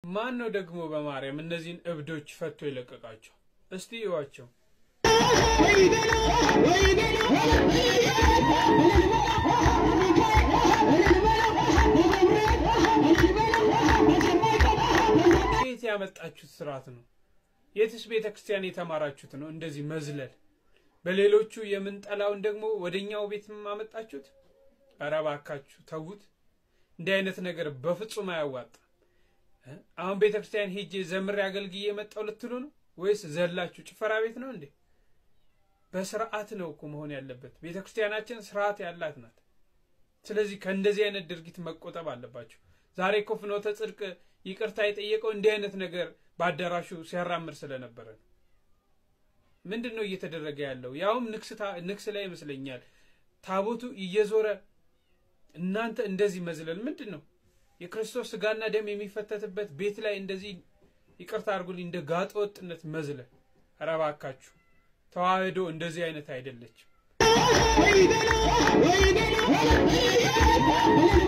ማን ነው ደግሞ በማርያም እነዚህን እብዶች ፈቶ የለቀቃቸው? እስቲ እዩዋቸው። የት ያመጣችሁት ስርዓት ነው? የትስ ቤተ ክርስቲያን የተማራችሁት ነው? እንደዚህ መዝለል። በሌሎቹ የምንጠላውን ደግሞ ወደኛው ቤት ማመጣችሁት። ኧረ እባካችሁ ተዉት። እንዲህ አይነት ነገር በፍጹም አያዋጣም። አሁን ቤተ ክርስቲያን ሄጄ ዘምሬ አገልግዬ የመጣው ልትሉ ነው ወይስ ዘላችሁ ጭፈራ ቤት ነው እንዴ? በስርዓት ነው እኮ መሆን ያለበት። ቤተ ክርስቲያናችን ስርዓት ያላት ናት። ስለዚህ ከእንደዚህ አይነት ድርጊት መቆጠብ አለባቸው። ዛሬ እኮ ፍኖተ ጽድቅ ይቅርታ የጠየቀው እንዲህ አይነት ነገር በአዳራሹ ሲያራምድ ስለነበረ ነው። ምንድን ነው እየተደረገ ያለው? ያውም ንግስ ላይ ይመስለኛል ታቦቱ እየዞረ እናንተ እንደዚህ መዝለል ምንድን ነው? የክርስቶስ ስጋና ደም የሚፈተትበት ቤት ላይ እንደዚህ ይቅርታ አድርጉልኝ፣ እንደ ጋጠ ወጥነት መዝለል። ኧረ እባካችሁ ተዋህዶ እንደዚህ አይነት አይደለችም።